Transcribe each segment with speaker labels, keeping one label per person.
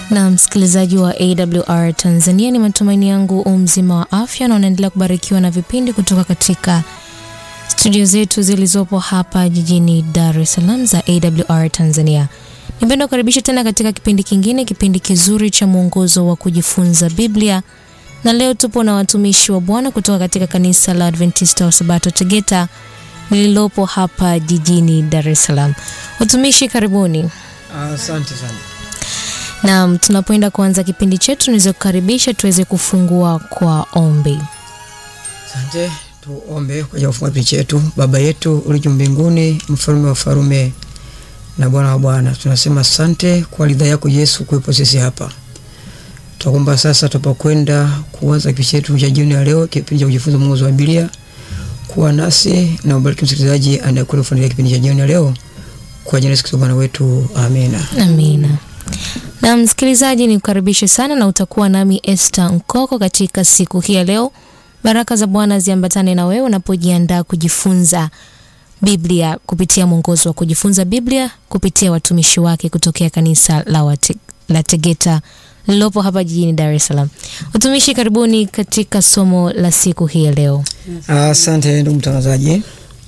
Speaker 1: Na msikilizaji wa AWR Tanzania, ni matumaini yangu umzima wa afya na unaendelea kubarikiwa na vipindi kutoka katika studio zetu zilizopo hapa jijini Dar es Salaam za AWR Tanzania. Nipenda kukaribisha tena katika kipindi kingine, kipindi kizuri cha mwongozo wa kujifunza Biblia, na leo tupo na watumishi wa Bwana kutoka katika kanisa la Adventista wa Sabato Tegeta lililopo hapa jijini Dar es Salaam. Watumishi, karibuni.
Speaker 2: Asante sana.
Speaker 1: Naam, tunapoenda kuanza kipindi chetu, niweze kukaribisha tuweze kufungua kwa ombi.
Speaker 2: Asante, tuombe kwa ajili ya kufungua kipindi chetu. Baba yetu uliye mbinguni, mfalme wa farume na Bwana wa bwana, tunasema asante kwa ridha yako Yesu kuwepo sisi hapa. Tunaomba sasa tunapokwenda kuanza kipindi chetu cha jioni ya leo, kipindi cha kujifunza mwongozo wa Biblia, kuwa nasi na ubariki msikilizaji anayekwenda kufuatilia kipindi cha jioni ya leo, kwa jina la Yesu Kristo Bwana wetu, amina.
Speaker 1: Amina. Na msikilizaji, ni kukaribishe sana na utakuwa nami Esther Nkoko katika siku hii ya leo. Baraka za Bwana ziambatane na wewe unapojiandaa kujifunza Biblia kupitia mwongozo wa kujifunza Biblia kupitia watumishi wake kutokea kanisa la, wate, la Tegeta lililopo hapa jijini Dar es Salaam. Watumishi, karibuni katika somo la siku hii ya leo.
Speaker 2: Asante ndugu mtangazaji.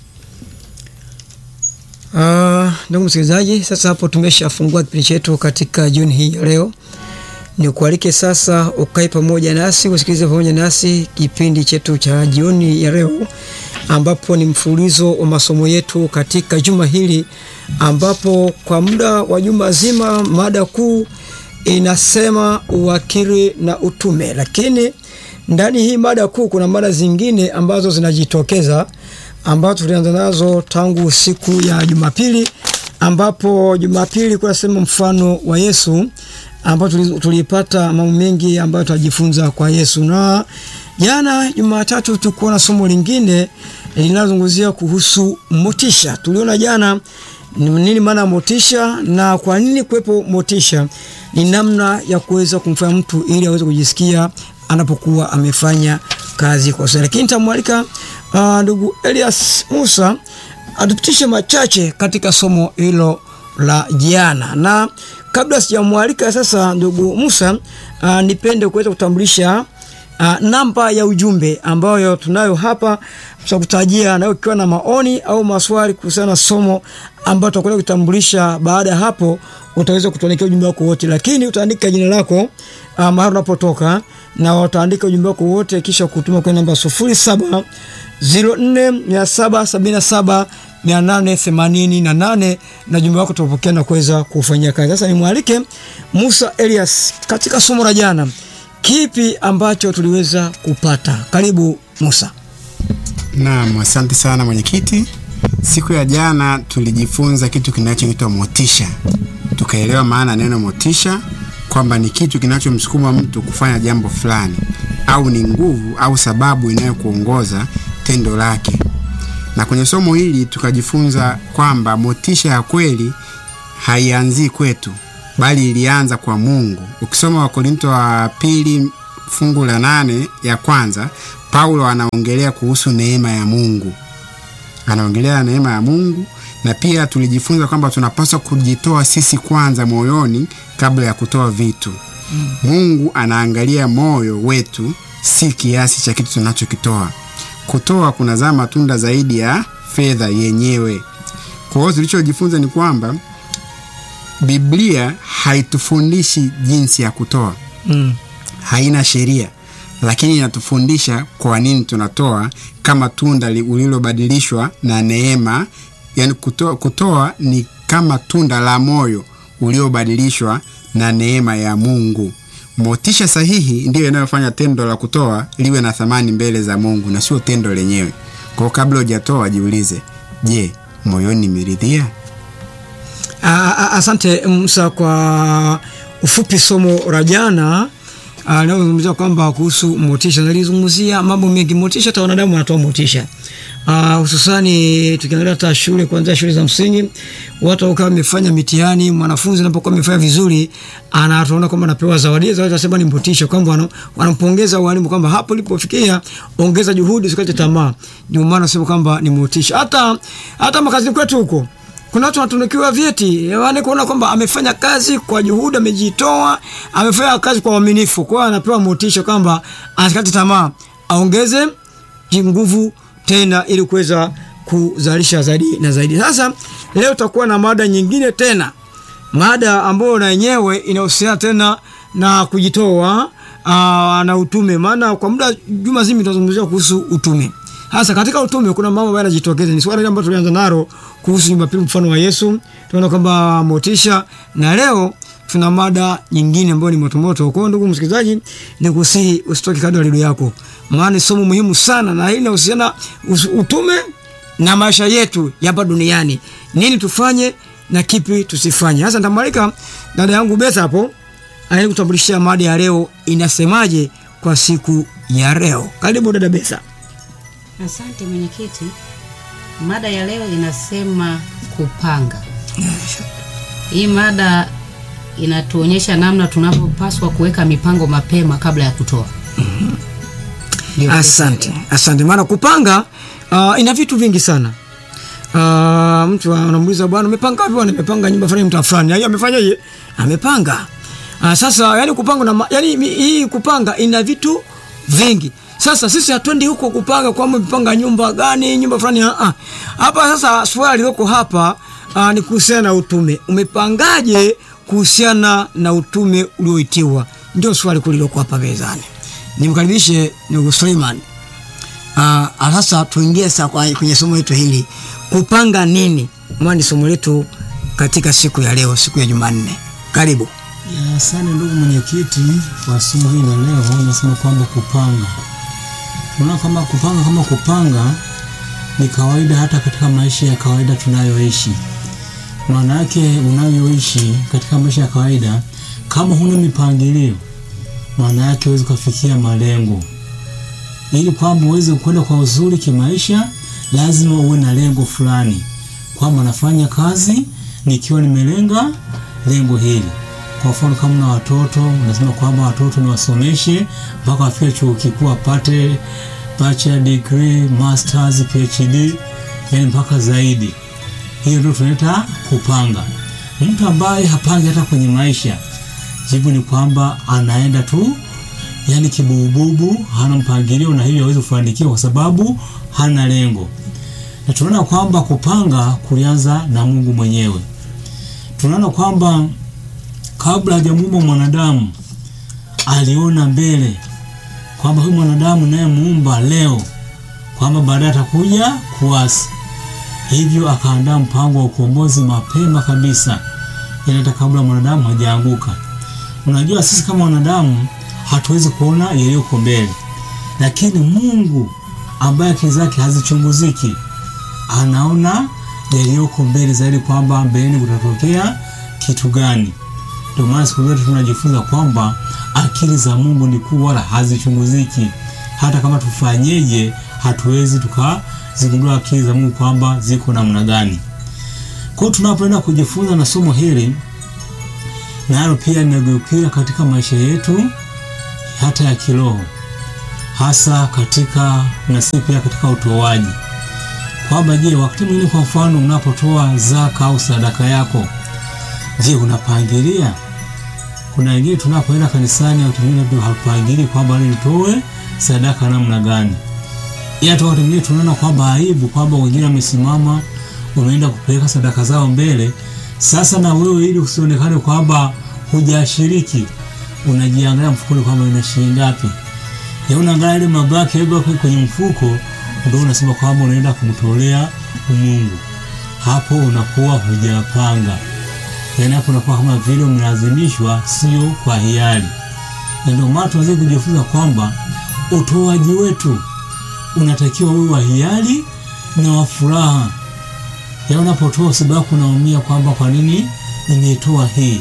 Speaker 2: Uh, ndugu msikilizaji, sasa hapo tumeshafungua kipindi chetu katika jioni hii ya leo. Ni kualike sasa ukae pamoja nasi usikilize pamoja nasi kipindi chetu cha jioni ya leo, ambapo ni mfululizo wa masomo yetu katika juma hili, ambapo kwa muda wa juma zima mada kuu inasema uwakili na utume, lakini ndani hii mada kuu kuna mada zingine ambazo zinajitokeza ambazo tulianza nazo tangu siku ya Jumapili, ambapo Jumapili kuna sema mfano wa Yesu, ambapo tulipata mambo mengi ambayo tunajifunza kwa Yesu, na jana Jumatatu tulikuwa na somo lingine linalozungumzia kuhusu motisha. Tuliona jana nini maana motisha na kwa nini kuwepo motisha, ni namna ya kuweza kumfanya mtu ili aweze kujisikia anapokuwa amefanya kazi kwa sasa. Lakini nitamwalika uh, ndugu Elias Musa atupitishe machache katika somo hilo la jana, na kabla sijamwalika sasa ndugu Musa, uh, nipende kuweza kutambulisha uh, namba ya ujumbe ambayo tunayo hapa tutakutajia, nayo ukiwa na maoni au maswali kuhusiana na somo ambayo tutakwenda kutambulisha. Baada ya hapo utaweza kutuandikia ujumbe wako wote, lakini utaandika jina lako uh, mahali unapotoka na utaandika ujumbe wako wote kisha kutuma kwenye namba sufuri saba ziro nne mia saba sabini na saba mia nane themanini na nane na ujumbe wako tutapokea na kuweza kufanyia kazi. Sasa nimwalike Musa Elias katika somo la jana, kipi ambacho tuliweza kupata? Karibu Musa.
Speaker 3: Naam, asante sana mwenyekiti. Siku ya jana tulijifunza kitu kinachoitwa motisha, tukaelewa maana neno motisha kwamba ni kitu kinachomsukuma mtu kufanya jambo fulani au ni nguvu au sababu inayokuongoza tendo lake. Na kwenye somo hili tukajifunza kwamba motisha ya kweli haianzii kwetu, bali ilianza kwa Mungu. Ukisoma Wakorinto wa pili fungu la nane ya kwanza, Paulo anaongelea kuhusu neema ya Mungu, anaongelea neema ya Mungu na pia tulijifunza kwamba tunapaswa kujitoa sisi kwanza moyoni kabla ya kutoa vitu. Mm. Mungu anaangalia moyo wetu, si kiasi cha kitu tunachokitoa. Kutoa kunazaa matunda zaidi ya fedha yenyewe. Kwa hiyo tulichojifunza ni kwamba Biblia haitufundishi jinsi ya kutoa. Mm. Haina sheria, lakini inatufundisha kwa nini tunatoa kama tunda ulilobadilishwa na neema Yani kutoa, kutoa ni kama tunda la moyo uliobadilishwa na neema ya Mungu. Motisha sahihi ndiyo inayofanya tendo la kutoa liwe na thamani mbele za Mungu na sio tendo lenyewe. Kwa hiyo kabla hujatoa jiulize, je, moyoni nimeridhia?
Speaker 2: Asante Musa kwa ufupi somo la jana linalozungumzia kwamba kuhusu motisha. Nalizungumzia mambo mengi. Motisha, hata wanadamu wanatoa motisha Uh, hususani tukiangalia hata shule kuanzia shule za msingi, watu wakawa wamefanya mitihani, mwanafunzi anapokuwa amefanya vizuri, anatuona kwamba anapewa zawadi. Zawadi tunasema ni motisha, kwamba wanampongeza walimu kwamba hapo ulipofikia, ongeza juhudi, usikate tamaa. Ndio maana nasema kwamba ni motisha. Hata hata makazini kwetu huko kuna watu wanatunukiwa vyeti, yaani kuona kwamba amefanya kazi kwa juhudi, amejitoa, amefanya kazi kwa uaminifu. Kwa hiyo anapewa motisha kwamba asikate tamaa, aongeze nguvu tena ili kuweza kuzalisha zaidi na zaidi. Sasa leo tutakuwa na mada nyingine tena, mada ambayo na yenyewe inahusiana tena na kujitoa aa, na utume, maana kwa muda juma zima tutazungumzia kuhusu utume. Hasa katika utume kuna mambo ambayo yanajitokeza. Ni swali ambalo tulianza nalo kuhusu Jumapili mfano wa Yesu, tunaona kwamba motisha, na leo tuna mada nyingine ambayo ni motomoto. Kwa hiyo ndugu msikilizaji, nikusihi usitoke kando ya redio yako, maana ni somo muhimu sana, na hili linahusiana utume na maisha yetu hapa duniani, nini tufanye na kipi tusifanye. Sasa nitamwalika dada yangu Betha hapo aende kutambulishia mada ya leo inasemaje kwa siku ya leo. Karibu dada Betha.
Speaker 4: Asante mwenyekiti. Mada ya leo inasema kupanga. Hii mada inatuonyesha namna tunavyopaswa kuweka mipango mapema kabla ya kutoa. Ndio.
Speaker 2: Asante, asante. Maana kupanga uh, ina vitu vingi sana. Uh, mtu anamuuliza bwana, umepanga vipi? Bwana, nimepanga nyumba fulani mtaa fulani. Yeye amefanyaje? Amepanga. Uh, sasa yani kupanga na ma- yani mi- hii kupanga ina vitu vingi. Sasa sisi hatuendi huko kupanga kwamba umepanga nyumba gani, nyumba fulani ah, ah. Hapa sasa swali liko hapa uh, ni kuhusiana na utume. Umepangaje kuhusiana na utume ulioitiwa? Ndio swali kuliloko hapa mezani. Nimkaribishe ndugu Suleiman. Uh, sasa tuingie sasa kwa- kwenye somo letu hili kupanga nini, maana ni somo letu katika siku ya leo, siku ya Jumanne. Karibu.
Speaker 5: Ya, Asante ndugu mwenyekiti, kwa somo hili la leo nasema kwamba kupanga, tunaona kama kupanga kama kupanga ni kawaida hata katika maisha ya kawaida tunayoishi. Maana yake unayoishi katika maisha ya kawaida, kama huna mipangilio, maana yake huwezi kufikia malengo. Ili kwamba uweze kwenda kwa uzuri kimaisha, lazima uwe na lengo fulani, kwamba nafanya kazi nikiwa nimelenga lengo hili. Kwa mfano kama na watoto, unasema kwamba watoto niwasomeshe mpaka wafike chuo kikuu apate bachelor degree, masters, PhD, yani mpaka zaidi. Hiyo ndio tunaita kupanga. Mtu ambaye hapangi hata kwenye maisha, jibu ni kwamba anaenda tu yani kibububu, hana mpangilio na hivyo hawezi kufanikiwa kwa sababu hana lengo. Na tunaona kwamba kupanga kulianza na Mungu mwenyewe. Tunaona kwamba kabla hajamuumba mwanadamu aliona mbele kwamba huyu mwanadamu naye muumba leo kwamba baadaye atakuja kuasi, hivyo akaandaa mpango wa ukombozi mapema kabisa, yani hata kabla mwanadamu hajaanguka. Unajua, sisi kama wanadamu hatuwezi kuona yaliyoko mbele, lakini Mungu ambaye akili zake hazichunguziki anaona yaliyoko mbele zaidi, kwamba mbeleni kutatokea kitu gani. Ndio maana siku zote tunajifunza kwamba akili za Mungu ni kuu, wala hazichunguziki. Hata kama tufanyeje, hatuwezi tukazigundua akili za Mungu kwamba ziko namna gani. Kwa hiyo tunapoenda kujifunza na somo hili, nalo pia linageukia katika maisha yetu hata ya kiroho, hasa katika na si pia katika utoaji, kwamba je, wakati mwingine, kwa mfano, unapotoa zaka au sadaka yako Je, unapangilia? Kuna wengine tunapoenda kanisani au tumine ndio hapangili kwamba leo nitoe sadaka namna gani. Ila tu wakati mwingine tunaona kwamba aibu kwamba wengine wamesimama wameenda kupeleka sadaka zao mbele. Sasa na wewe ili usionekane kwamba hujashiriki, unajiangalia mfukoni kwamba ina shilingi ngapi. Ya unaangalia ile mabaki yako kwenye mfuko, ndio unasema kwamba unaenda kumtolea Mungu. Hapo unakuwa hujapanga yaani hapo unakuwa kama vile umelazimishwa, sio kwa hiari. Na ndio maana tunaweza kujifunza kwamba utoaji wetu unatakiwa uwe wa hiari na wa furaha. Yaani unapotoa usibaki unaumia kwamba kwa nini nimetoa hii,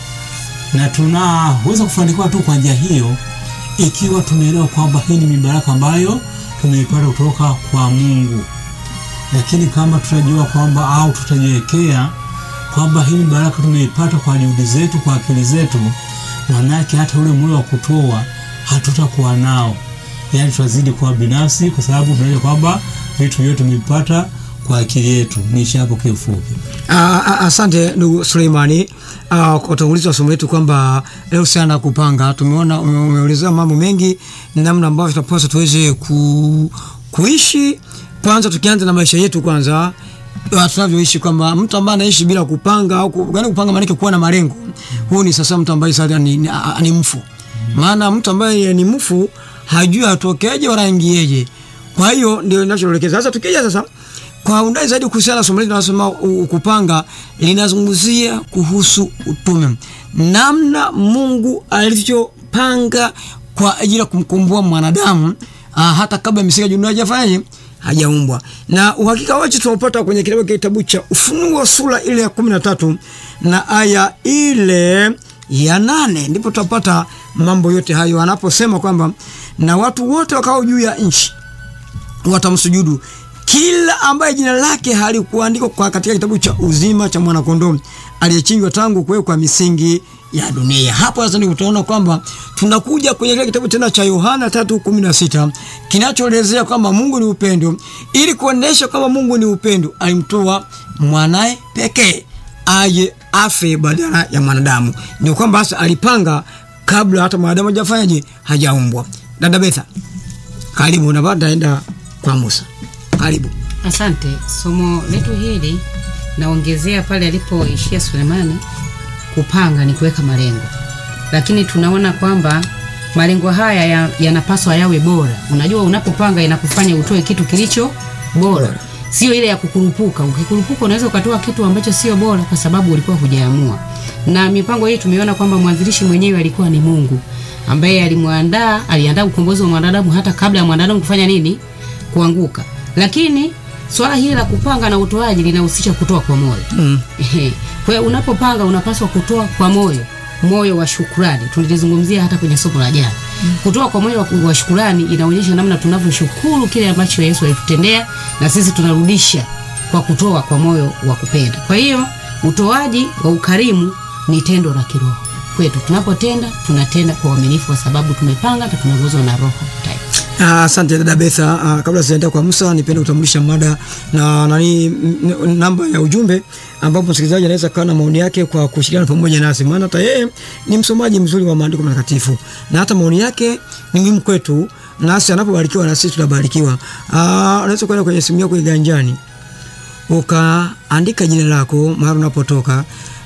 Speaker 5: na tunaweza kufanikiwa tu kwa njia hiyo ikiwa tumeelewa kwamba hii ni mibaraka ambayo tumeipata kutoka kwa Mungu. Lakini kama tutajua kwamba au tutajiwekea kwamba hii baraka tumeipata kwa juhudi zetu, kwa akili zetu, manake hata ule moyo wa kutoa hatutakuwa nao, yaani tutazidi kuwa binafsi, kwa sababu tunajua kwamba vitu vyote tumevipata kwa akili yetu. Niishi hapo kiufupi.
Speaker 2: Ah, ah, Asante ndugu Suleimani ah, kwa utangulizi wa somo letu kwamba leo sana kupanga, tumeona ume- umeelezea mambo mengi, namna ambavyo tunapaswa tuweze ku, kuishi. Kwanza tukianza na maisha yetu kwanza ah, tunavyoishi kwamba mtu ambaye anaishi bila kupanga au ku- yaani kupanga maana yake kuwa na malengo, huyu ni sasa mtu ambaye sasa ni, ni, ah, ni mfu. Maana mtu ambaye ni mfu hajui atokeje wala ingieje. Kwa hiyo ndio ninachoelekeza sasa. Tukija sasa kwa undani zaidi kuhusiana na somo letu linalosema u- kupanga, linazungumzia kuhusu utume, namna Mungu alivyopanga kwa ajili ya kumkomboa mwanadamu ah, hata kabla misingi ya dunia hajafanyaje hajaumbwa. Na uhakika wetu tunaupata kwenye kitabu kitabu cha Ufunuo sura ile ya kumi na tatu na aya ile ya nane ndipo tutapata mambo yote hayo anaposema kwamba na watu wote wakao juu ya nchi watamsujudu kila ambaye jina lake halikuandikwa kwa katika kitabu cha uzima cha mwanakondoo aliyechinjwa tangu kuwekwa misingi ya dunia. Hapo sasa ndio utaona kwamba tunakuja kwenye kile kitabu tena cha Yohana 3:16 kinachoelezea kwamba Mungu ni upendo. Ili kuonesha kwamba Mungu ni upendo, alimtoa mwanae pekee aje afe badala ya mwanadamu. Ndio kwamba sasa alipanga kabla hata mwanadamu hajafanyaje, hajaumbwa. Dada Betha, karibu na baada enda kwa Musa. Karibu.
Speaker 4: Asante. Somo letu hili naongezea pale alipoishia Sulemani. Kupanga ni kuweka malengo, lakini tunaona kwamba malengo haya ya- yanapaswa yawe bora. Unajua, unapopanga inakufanya utoe kitu kilicho bora, sio ile ya kukurupuka. Ukikurupuka unaweza ukatoa kitu ambacho sio bora, kwa sababu ulikuwa hujaamua. Na mipango hii tumeona kwamba mwanzilishi mwenyewe alikuwa ni Mungu ambaye alimwandaa, aliandaa ukombozi wa mwanadamu hata kabla ya mwanadamu kufanya nini, kuanguka. Lakini swala hili la kupanga na utoaji linahusisha kutoa kwa moyo. Ehe. Kwa hiyo unapopanga unapaswa kutoa kwa moyo, moyo wa shukrani. Tulizungumzia hata kwenye somo la jana. Kutoa kwa moyo wa- wa shukrani inaonyesha namna tunavyoshukuru kile ambacho Yesu alitutendea na sisi tunarudisha kwa kutoa kwa moyo wa kupenda. Kwa hiyo utoaji wa ukarimu ni tendo la kiroho kwetu. Tunapotenda tunatenda kwa uaminifu, kwa sababu tumepanga na tumeongozwa na Roho Mtakatifu.
Speaker 2: Ah, Asante dada Betha. Ah, kabla sijaenda kwa Musa, nipende kutambulisha mada na nani m- n- namba ya ujumbe ambapo msikilizaji anaweza kawa na maoni yake kwa kushirikiana pamoja nasi, maana hata yeye ni msomaji mzuri wa maandiko matakatifu na hata maoni yake ni muhimu kwetu, nasi anapobarikiwa na sisi tunabarikiwa. Ah, unaweza kwenda kwenye simu yako iganjani ukaandika jina lako mahali unapotoka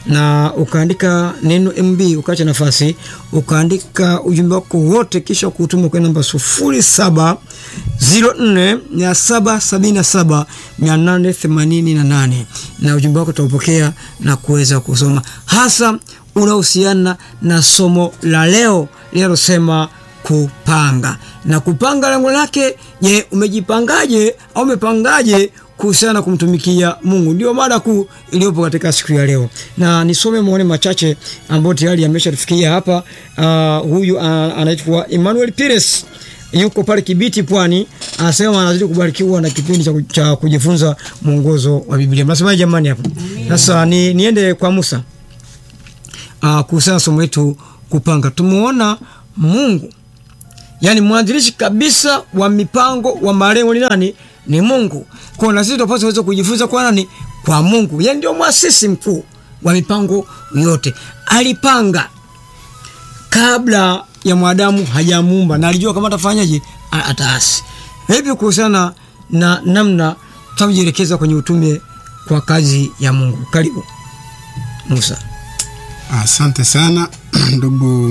Speaker 2: na ukaandika neno MB ukaacha nafasi ukaandika ujumbe wako wote kisha kuutuma kwa namba sufuri saba ziro nne mia saba sabini na saba mia nane themanini na nane na ujumbe wako utaupokea na kuweza kusoma hasa unahusiana na somo la leo linalosema kupanga na kupanga lengo lake je umejipangaje au umepangaje kuhusiana na kumtumikia mungu ndio mada kuu iliyopo katika siku ya leo na nisome maoni machache ambayo tayari ameshatufikia hapa uh, huyu uh, anaitwa emmanuel pires yuko pale kibiti pwani anasema anazidi kubarikiwa na kipindi cha, cha kujifunza mwongozo wa biblia mnasemaje jamani hapo sasa ni, niende kwa musa uh, kuhusiana na somo letu kupanga tumeona mungu yaani mwanzilishi kabisa wa mipango wa malengo ni nani ni mungu kwa na sisi tunapaswa kuweza kujifunza kwa nani kwa mungu yaani ndio mwasisi mkuu wa mipango yote alipanga kabla ya mwanadamu hajamuumba na alijua kama atafanyaje A- ataasi vipi kuhusiana na namna tunavyojielekeza kwenye utume kwa kazi ya mungu karibu musa
Speaker 3: Asante sana ndugu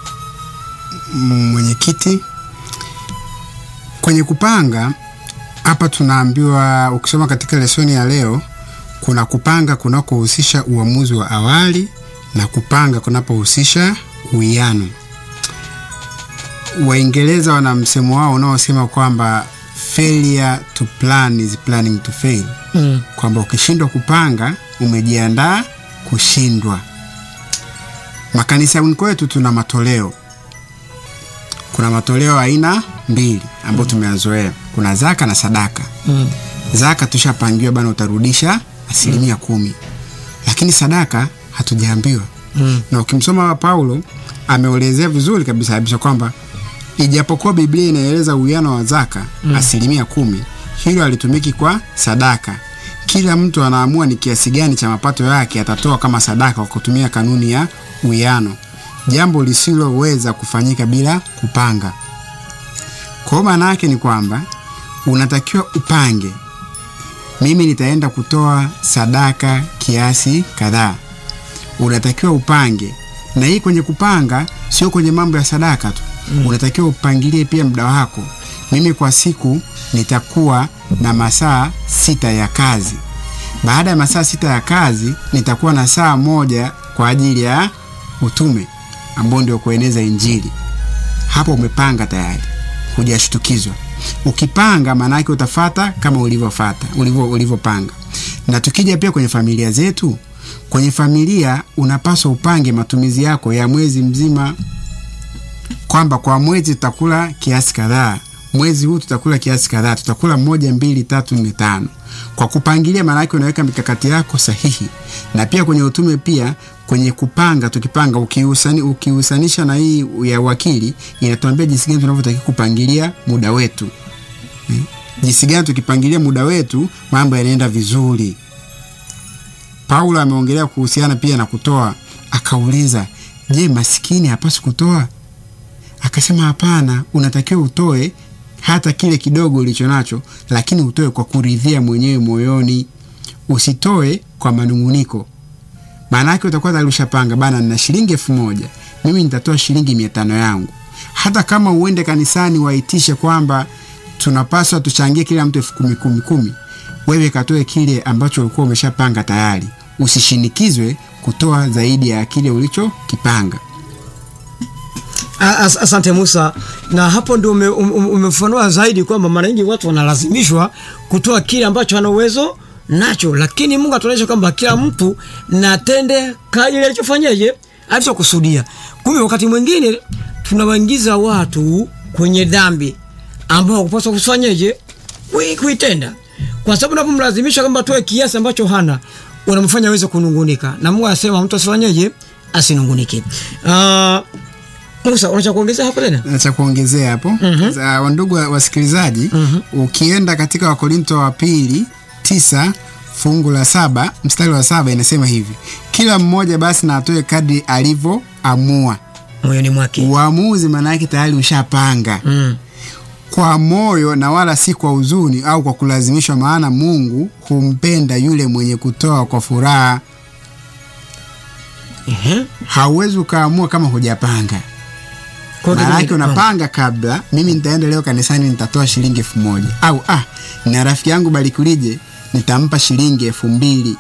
Speaker 3: m- mwenyekiti. Kwenye kupanga hapa tunaambiwa, ukisoma katika lesoni ya leo, kuna kupanga kunakohusisha uamuzi wa awali na kupanga kunapohusisha uwiano. Waingereza wana msemo wao unaosema kwamba failure to plan is planning to fail,
Speaker 2: mm.
Speaker 3: kwamba ukishindwa kupanga umejiandaa kushindwa. Makanisani kwetu tuna matoleo. Kuna matoleo aina mbili ambayo tumeyazoea, kuna zaka na sadaka.
Speaker 2: Mm.
Speaker 3: Zaka tushapangiwa bana, utarudisha asilimia kumi, lakini sadaka hatujaambiwa.
Speaker 2: Mm.
Speaker 3: Na ukimsoma Paulo ameelezea vizuri kabisa kabisa kwamba ijapokuwa Biblia inaeleza uwiano wa zaka asilimia kumi, hilo halitumiki kwa sadaka. kila mtu anaamua ni kiasi gani cha mapato yake atatoa kama sadaka kwa kutumia kanuni ya uwiano, jambo lisiloweza kufanyika bila kupanga. Kwa hiyo maana yake ni kwamba unatakiwa upange, mimi nitaenda kutoa sadaka kiasi kadhaa. Unatakiwa upange, na hii kwenye kupanga sio kwenye mambo ya sadaka tu mm. Unatakiwa upangilie pia muda wako. Mimi kwa siku nitakuwa na masaa sita ya kazi. Baada ya masaa sita ya kazi nitakuwa na saa moja kwa ajili ya utume ambao ndio kueneza Injili. Hapo umepanga tayari, hujashtukizwa. Ukipanga maana yake utafata kama ulivyofata ulivyo ulivyopanga. Na tukija pia kwenye familia zetu, kwenye familia unapaswa upange matumizi yako ya mwezi mzima, kwamba kwa mwezi tutakula kiasi kadhaa, mwezi huu tutakula kiasi kadhaa, tutakula moja, mbili, tatu, nne, tano. Kwa kupangilia, maana yake unaweka mikakati yako sahihi. Na pia kwenye utume pia kwenye kupanga, tukipanga ukiusani, ukihusanisha na hii ya wakili inatuambia jinsi gani tunavyotakiwa kupangilia muda wetu eh? Jinsi gani tukipangilia muda wetu mambo yanaenda vizuri. Paulo ameongelea kuhusiana pia na kutoa, akauliza, je, masikini hapaswi kutoa? Akasema hapana, unatakiwa utoe hata kile kidogo ulicho nacho, lakini utoe kwa kuridhia mwenyewe moyoni, usitoe kwa manunguniko. Maana yake utakuwa tayari ushapanga bana, nina shilingi elfu moja mimi nitatoa shilingi mia tano yangu. Hata kama uende kanisani waitishe kwamba tunapaswa tuchangie kila mtu elfu kumi kumi kumi, wewe katoe kile ambacho ulikuwa umeshapanga tayari, usishinikizwe kutoa zaidi ya kile ulichokipanga.
Speaker 2: As, asante Musa, na hapo ndio ume, um, umefanua zaidi kwamba mara nyingi watu wanalazimishwa kutoa kile ambacho ana uwezo nacho, lakini Mungu atuonyesha kwamba kila mtu natende kadiri alichofanyaje alichokusudia. Kumbe wakati mwingine tunawaingiza watu kwenye dhambi ambao kupaswa kufanyaje kuitenda, kwa sababu unapomlazimisha kwamba atoe kiasi ambacho hana, unamfanya aweze kunungunika, na Mungu anasema mtu asifanyaje, asinungunike. Uh, Musa, unacha kuongezea hapo tena?
Speaker 3: cha kuongezea hapo mm -hmm. Wandugu wasikilizaji mm -hmm. Ukienda katika Wakorinto wa pili tisa fungu la saba mstari wa saba inasema hivi, kila mmoja basi na atoe kadri alivyoamua
Speaker 2: moyoni mwake.
Speaker 3: Uamuzi maana yake tayari ushapanga
Speaker 2: Mm.
Speaker 3: kwa moyo na wala si kwa huzuni au kwa kulazimishwa, maana Mungu humpenda yule mwenye kutoa kwa furaha.
Speaker 2: Ehe.
Speaker 3: Hauwezi ukaamua kama hujapanga.
Speaker 2: Kwa
Speaker 3: Maana yake
Speaker 2: hiyo-
Speaker 3: unapanga kabla, mimi nitaenda leo kanisani nitatoa shilingi elfu moja au ah, na rafiki yangu Barikulije nitampa shilingi elfu mbili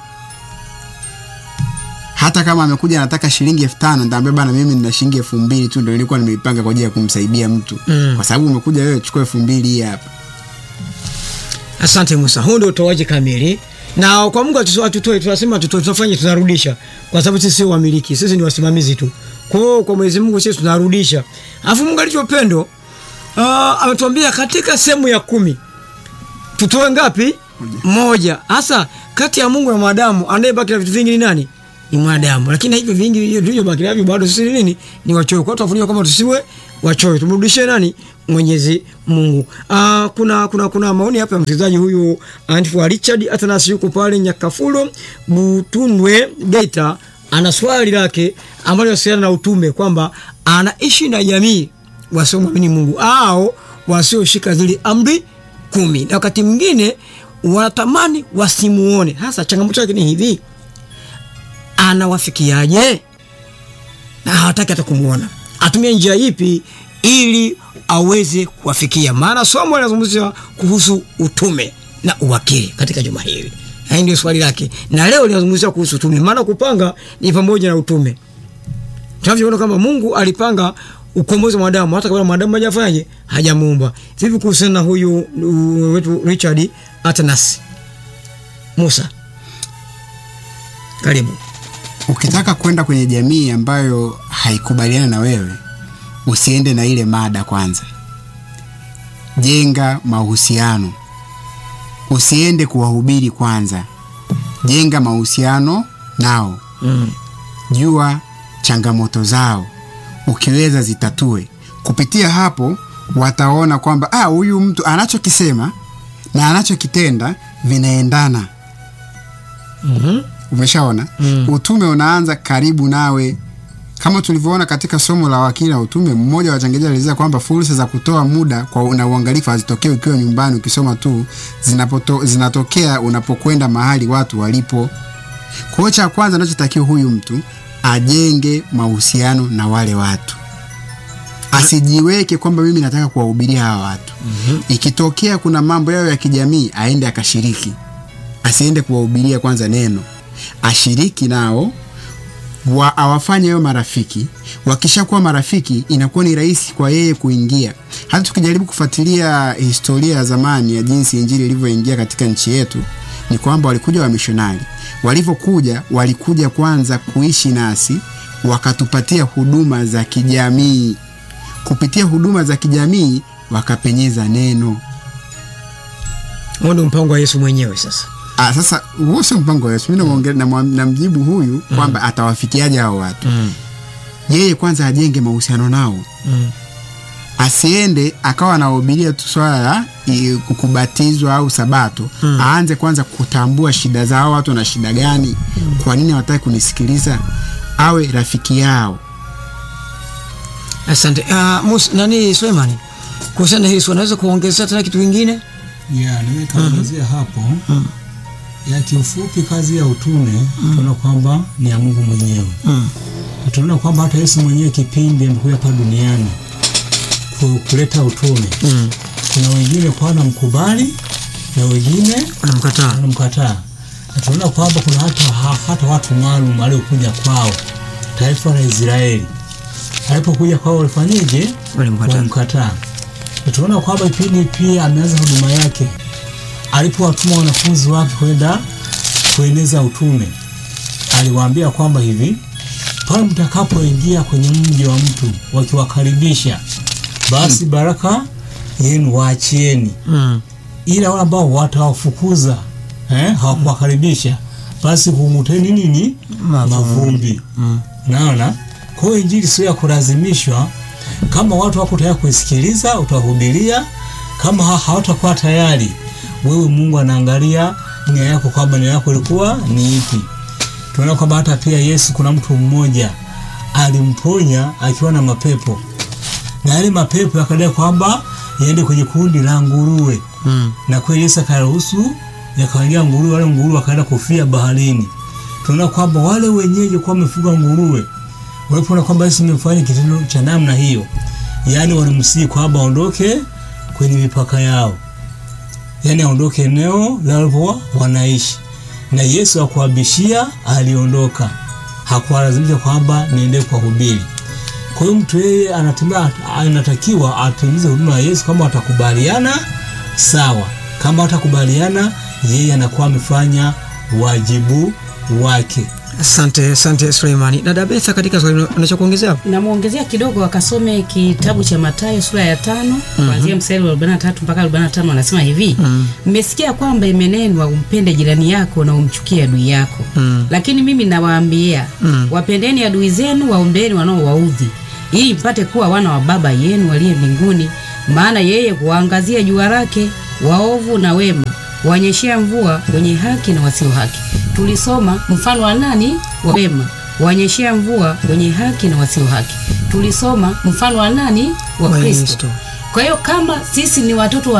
Speaker 3: hata kama amekuja anataka shilingi elfu tano nitaambia bana, mimi nina shilingi elfu mbili tu ndio nilikuwa nimeipanga kwa ajili ya kumsaidia mtu
Speaker 2: Mm.
Speaker 3: kwa sababu umekuja wewe, chukua elfu mbili hii hapa.
Speaker 2: Asante Musa, huu ndio utoaji kamili. Na kwa Mungu atutoe, atutoe tunasema tutoe, tutafanya tunarudisha, kwa sababu sisi sio wamiliki, sisi ni wasimamizi tu. Kwa hiyo kwa Mwenyezi Mungu sisi tunarudisha. Alafu Mungu alichopendo uh, ametuambia katika sehemu ya kumi tutoe ngapi? Moja. Hasa kati ya Mungu na mwanadamu anayebaki na vitu vingi ni nani? Ni mwanadamu. Lakini hivyo vingi vilivyobaki navyo bado sisi ni nini? Ni wachoyo. Kwa hiyo tunafundishwa kama tusiwe wachoyo, tumrudishie nani? Mwenyezi Mungu. Ah, kuna kuna kuna maoni hapa ya msikilizaji huyu Antifu Richard Atanas yuko pale Nyakafulo Butunwe Geita, ana swali lake ambalo linahusiana na utume kwamba anaishi na jamii wasiomwamini Mungu au wasioshika zile amri kumi, na wakati mwingine wanatamani wasimuone. Hasa changamoto yake ni hivi, anawafikiaje na hawataki hata kumwona? Atumie njia ipi ili aweze kuwafikia? Maana somo linazungumzia kuhusu utume na uwakili katika juma hili. Hii ndio swali lake, na leo linazungumzia kuhusu utume, maana kupanga ni pamoja na utume. Tunavyoona kama Mungu alipanga ukombozi wa mwanadamu hata kabla mwanadamu hajafanyaje, hajamuumba. Vipi kuhusiana na huyu uh, wetu Richard Atanas Musa? Karibu.
Speaker 3: Ukitaka kwenda kwenye jamii ambayo haikubaliana na wewe, usiende na ile mada kwanza. Jenga mahusiano, usiende kuwahubiri kwanza. Jenga mahusiano nao,
Speaker 2: Mm.
Speaker 3: jua changamoto zao, ukiweza zitatue. Kupitia hapo wataona kwamba ah, huyu mtu anachokisema na anachokitenda vinaendana.
Speaker 2: Mhm.
Speaker 3: umeshaona
Speaker 2: Mm.
Speaker 3: utume unaanza karibu nawe kama tulivyoona katika somo la wakili na utume mmoja wa wachangiaji alielezea kwamba fursa za kutoa muda kwa na uangalifu hazitokei ukiwa nyumbani ukisoma tu zinapoto, zinatokea unapokwenda mahali watu walipo kwa hiyo cha kwanza anachotakiwa huyu mtu ajenge mahusiano na wale watu asijiweke kwamba mimi nataka kuwahubiria hawa watu mm-hmm. ikitokea kuna mambo yao ya kijamii aende akashiriki asiende kuwahubiria kwanza neno ashiriki nao wa, awafanye hayo marafiki wakishakuwa marafiki inakuwa ni rahisi kwa yeye kuingia hata tukijaribu kufuatilia historia ya zamani ya jinsi injili ilivyoingia katika nchi yetu ni kwamba walikuja wamishonari walivyokuja walikuja kwanza kuishi nasi wakatupatia huduma za kijamii kupitia huduma za kijamii wakapenyeza neno
Speaker 2: Huo ndio mpango wa Yesu mwenyewe sasa.
Speaker 3: Ah, sasa huo sio mpango wa Yesu. Mimi namwonge- namwa- namjibu huyu kwamba atawafikiaje hao watu.
Speaker 2: Mm.
Speaker 3: Yeye kwanza ajenge mahusiano nao,
Speaker 2: Mm.
Speaker 3: asiende akawa anahubiria tu swala la i- kubatizwa au sabato. Aanze kwanza kutambua shida za hao watu na shida gani, kwa nini hawataki kunisikiliza, awe rafiki yao.
Speaker 2: Asante. Uh, Mus, nani Sulemani? Kuhusiana na hili swali unaweza kuongezea tena kitu kingine?
Speaker 5: ya nimekaongezea hapo ya kiufupi kazi ya utume tunaona kwamba ni ya Mungu mwenyewe
Speaker 2: Mm.
Speaker 5: Na tunaona kwamba hata Yesu mwenyewe kipindi amekuja hapa duniani ku- kuleta utume
Speaker 2: Mm.
Speaker 5: kuna wengine kwa wanamkubali na wengine
Speaker 2: Anamkataa.
Speaker 5: wanamkataa na tunaona kwamba kuna hata, ha- hata watu maalum waliokuja kwao taifa la Israeli alipokuja kwao walifanyeje
Speaker 2: Walimkataa.
Speaker 5: walimkataa na tunaona kwamba kipindi pia ameanza huduma yake alipowatuma wanafunzi wake kwenda kueneza utume aliwaambia kwamba hivi pale mtakapoingia kwenye mji wa mtu wakiwakaribisha basi baraka yenu waachieni
Speaker 2: Mm.
Speaker 5: ila wale ambao watawafukuza eh, hawakuwakaribisha basi humuteni nini
Speaker 2: Mavumbi.
Speaker 5: mavumbi
Speaker 2: Mm.
Speaker 5: naona kwa hiyo injili sio ya kulazimishwa kama watu wako tayari kuisikiliza utahubiria kama ha- hawatakuwa tayari wewe mungu anaangalia nia yako kwamba nia yako ilikuwa ni ipi tunaona kwamba hata pia yesu kuna mtu mmoja alimponya akiwa na mapepo na yale mapepo yakadai kwamba yaende kwenye kundi la nguruwe
Speaker 2: Mm.
Speaker 5: na kweli Yesu akaruhusu yakaingia nguruwe, wale nguruwe wakaenda kufia baharini. Tunaona kwamba wale wenyeji kwa wamefuga nguruwe walipoona kwamba Yesu amefanya kitendo cha namna hiyo, yaani walimsihi kwamba aondoke kwenye mipaka yao, yaani aondoke eneo lalipokuwa wanaishi, na Yesu hakuwabishia, aliondoka, hakuwalazimisha kwamba niende kuwahubiri. Kwa hiyo mtu yeye anatembea, anatakiwa atimize huduma ya Yesu. Kama watakubaliana sawa, kama watakubaliana, yeye anakuwa amefanya wajibu wake.
Speaker 2: Asante, asante Suleimani. Dada Betha, katika swali unaweza kuongezea hapo?
Speaker 4: namwongezea kidogo akasome kitabu cha Mathayo sura ya tano kuanzia mstari wa 43 mpaka 45 anasema hivi mmesikia kwamba imenenwa umpende jirani yako na umchukie adui yako
Speaker 2: Mm.
Speaker 4: lakini mimi nawaambia wapendeni adui zenu waombeni wanaowaudhi ili mpate kuwa wana wa baba yenu waliye mbinguni maana yeye huwaangazia jua lake waovu na wema wanyeshea mvua wenye haki na wasio haki tulisoma mfano wa nani wa wema wanyeshea mvua wenye haki na wasio haki tulisoma mfano wa nani wa
Speaker 2: Wa
Speaker 4: kristo
Speaker 2: Kristo.
Speaker 4: kwa hiyo kama sisi ni watoto wa